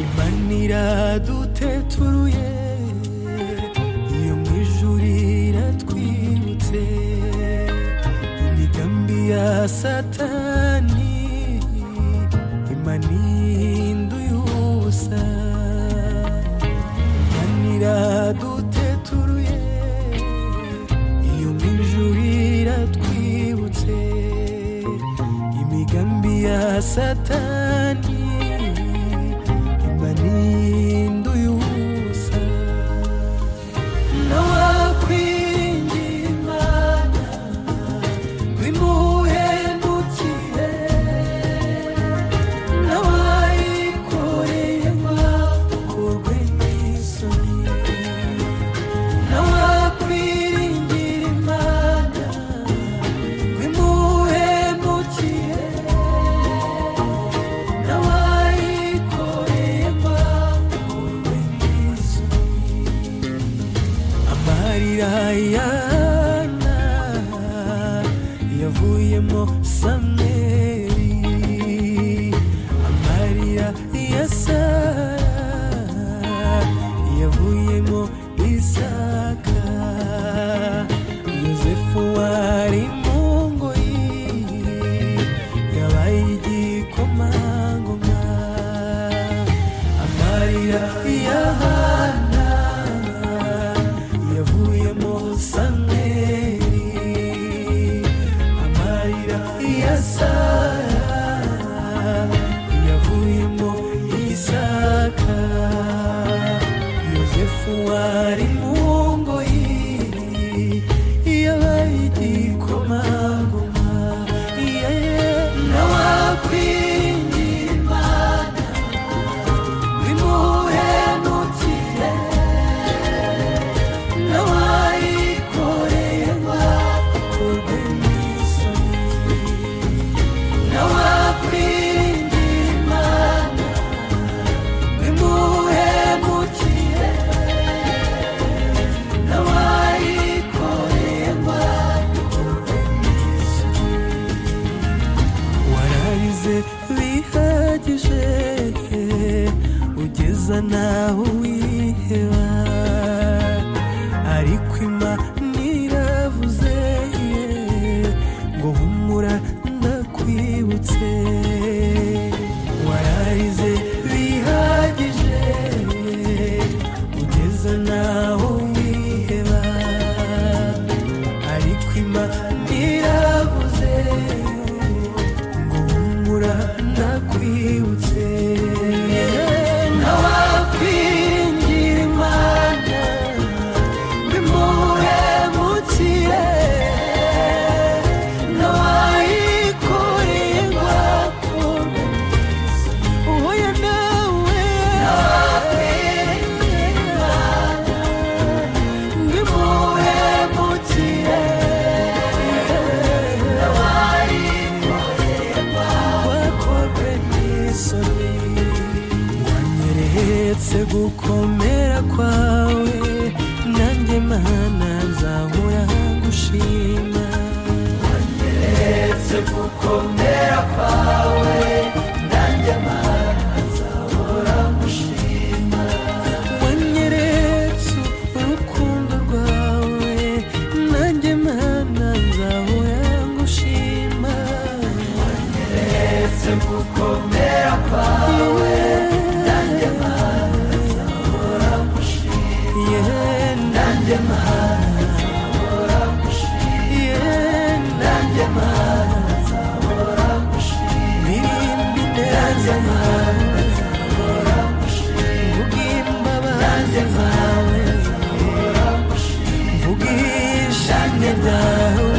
imana iraduteturuye iyo mu ijuru iratwibutse imigambi ya satani imana ihinduye ubusa imana iraduteturuye iyo mu ijuru iratwibutse imigambi ya satani imana ihinduye ubusa nawakwiringira imana bimuhendukire n'abayikoreye bakorwe n'isoni n'abakwiringira imana bimuhendukire n'abayikoreye bakorwe n'isoni amarira yana yavuyemo samweri amarira ya sara yavuyemo isaka yozefu wari mu ngoyi yabaye igikomangoma amarira ya hana yavuyemo samweri amarira ya sara yavuyemo isaka yozefu wari mu ngoyi yabaye igikomangoma nawakwingira imana bimuhemukire n'abayikoreye bakorwe n'isoni n'abakwingira imana bimuhemukire n'abayikoreye bakorwe n'isoni wararize bihagije ugeza naho wiheba ariko imana iravuze ngo humura ndakwibutse wararize bihagije ugeza naho wiheba ariko imana iravuze ngo humura ndakwibutse ntawakwingira imana bimuhemukire ntawayikoreye ngo akurwe uhuye nawe ntawakwingira imana bimuhemukire wakorwe n'isoni wanyeretse gukomera kwawe nanjye mana nzahora gushima wanyeretse gukomera kwawe nanjye mana nzahora gushima wanyeretse urukundo rwawe nanjye mana nzahora gushima wanyeretse gukomera kwawe nanjye mana nzahora gushima nanjye mana nzahora gushima nanjye mana nzahora gushima nanjye mana nzahora gushima mvuga imbabazi zawe mvuga ishimwe ryawe